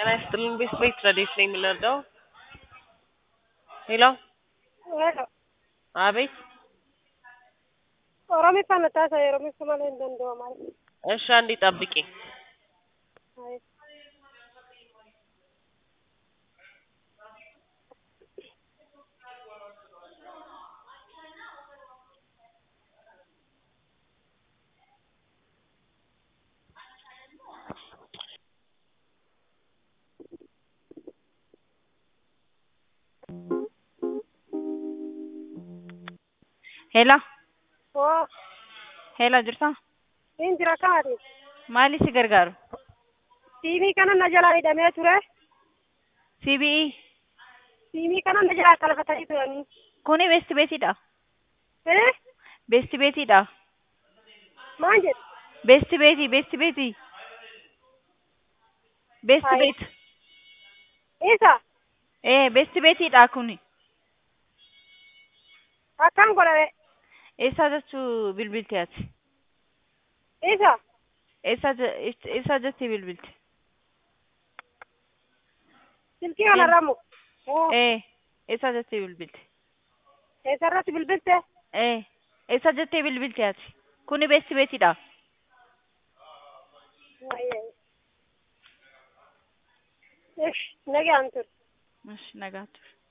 ጤና ይስጥልን ቤት ረዴት ነኝ የምንረዳው? ሄሎ ሄሎ አቤት ኦሮሚffaan mataa isaa oromiffaa malee hin danda'u maal እሺ አንዴ ጠብቂኝ Hello, oo hello jirta? hin jira kaati Maali si gargaaru? siimii kana na jalaa hidhamee ture CBE siimii kana na jalaa qalfatanii turanii kuni beesti beetiidha. ee Beesti beetiidha. maan jedhu Beesti beetii, beesti beetii. Beesti Hai. beet. isa Eh, beesti beetiidha kuni. akkan godhame Eessaa jechuu bilbilti ati? isa Eessaa je- eess- eessaa jettee bilbilti? silkii kanarra mu oo Eh, eessaa jettee bilbilti? eessarratti bilbilte Eh, eessaa jettee bilbilti ati? Kuni beesti beetiidha. ish nagaan tur Ish, nagaa ture.